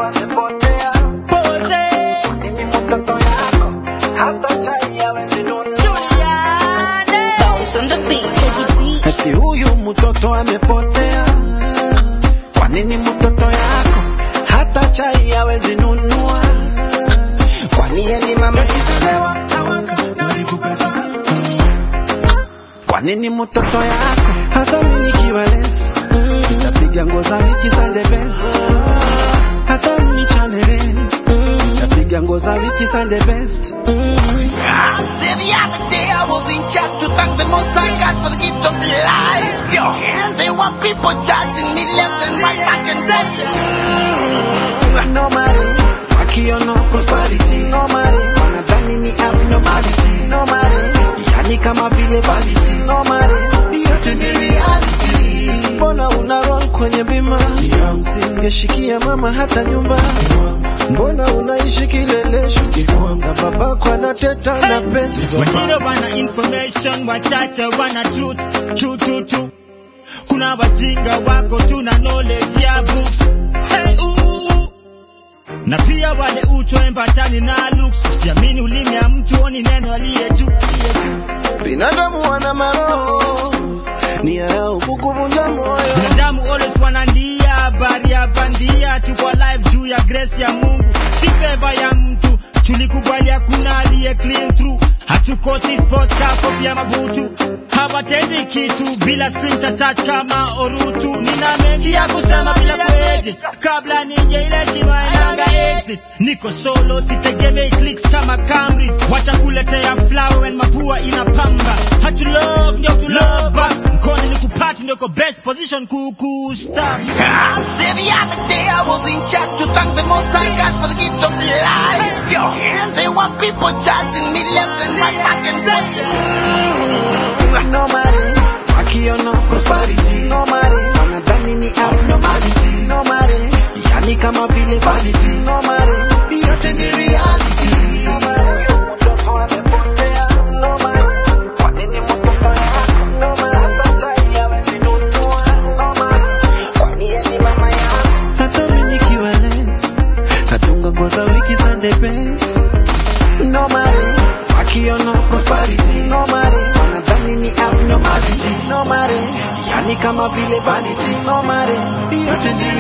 amepotea. Pole. Mimi mtoto yako hata chai hawezi nunua. Juliane. Bounce on the beat, Teddy B. Eti huyu mtoto amepotea. Kwa nini mtoto yako hata chai hawezi nunua? Kwani yeye ni mama Nikitolewa na wanga naribu pesa. Kwa nini mtoto yako hata mimi nikiwa less nitapiga nguo za wiki za the best. Hata mimi chanele nitapiga nguo za wiki za the best. Say the other day I was in church to thank the Most High God for the gift of life. Yo, and there were people judging me left and right, back and forth. no money, wakiona prosperity no money, wanadhani ni abnormality no money, yani kama vile vanity no money, yote ni reality. Mbona una roll kwenye bima msingeshikia mama hata nyumba? Mbona unaishi kilelesho na babako anateta na pesa? Wengine wana information, wachache wana truth, true true true. Kuna wajinga wako tuna knowledge ya books. Hey, ooh. Na pia wale utoembatani na looks. Usiamini ulimi ya mtu oni neno aliye juu. Binadamu wana maroho, nia yao kukuvunja moyo. Binadamu always wanandia habari ya bandia, tuko live juu ya grace ya Mungu, si favor ya mtu. Tulikubali hakuna aliye clean through, hatukosi sports car kofia mabutu, hawatendi kitu bila strings attached kama orutu. Nina mengi ya kusema bila kuedit, kabla nije ile shima inanga exit. Niko solo, sitegemei clicks kama Cambridge, wacha kuletea flower when mapua inapamba. Hatu love ndio tu love back, mkono ni kupati ndio ko best position kukusta. Say the other day I was in church to thank the Most High God for the gift of life. Yo, and there were people judging me left and right, back and forth. no money, wakiona prosperity no money, wanadhani ni abnormality no money, yani kama vile vanity no money, yote ni reality. No money, mtoto amepotea no money, kwa nini mtoto yako no money, hata chai hawezi nunua no money, kwani yeye ni mama yako? Hata mimi nikiwa less, natunga nguo za wiki za the best no money, wakiona prosperity no money, wanadhani ni abnormality no money, yani kama vile vanity no money, yote ni